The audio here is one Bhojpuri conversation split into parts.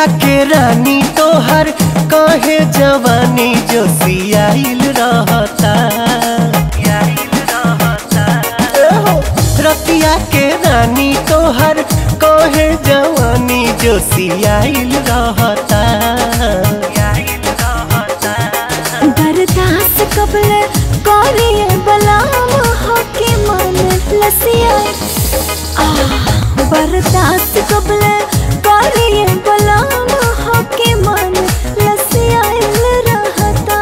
रतिया के रानी तोहर कहे जवानी जो सियाइल रहता एहो, रतिया के रानी तोहर कहे जवानी जो सियाइल रहता बर्दाश्त कबले करिए बलाम होके मन लसिया आ बर्दाश्त कबले करिए बलाम होके मन लसिया रहता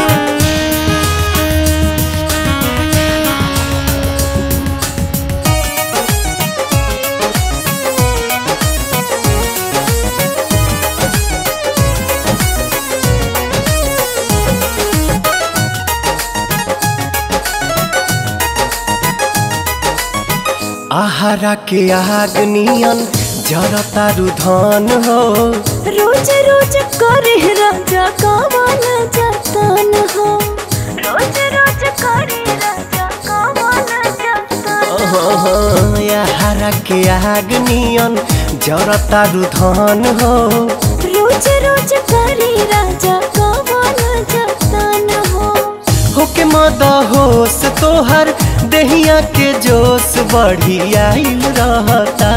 आहारा के आग नियन जरतारू धन हो रोज रोज करे राजा कावन जतन हो रोज रोज करे राजा कावन जतन हो आहारा के आग नियन जरतारू धन हो रोज रोज करे राजा कावन जतन हो होके मद होश तोहर दहिया के जोश बढ़ी आइल रहता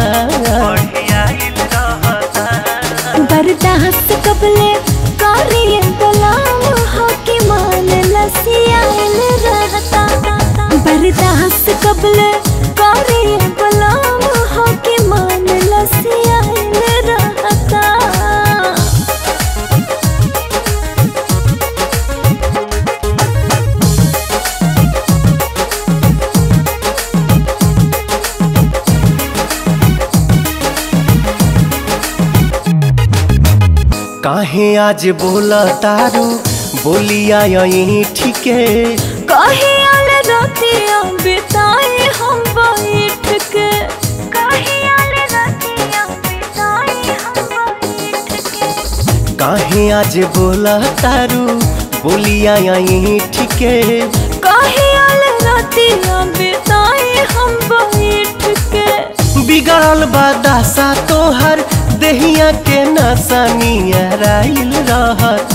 बर्दाश्त कबले करिए गुलाम होके मान लसियाल रहता बर्दाश्त कबले करिए गुलाम होके मान लसियाल रहता काहे आज बोला तारू बोलिया यही ठीके कहे आल रातियां बिताए हम बैठ के कहे आल रातियां बिताए हम बैठ के काहे आज बोला तारू बोलिया यही ठीके कहे आल रातियां बिताए हम बैठ के बिगड़ल बादासा तोहर दहिया के नसा नियराइल रहता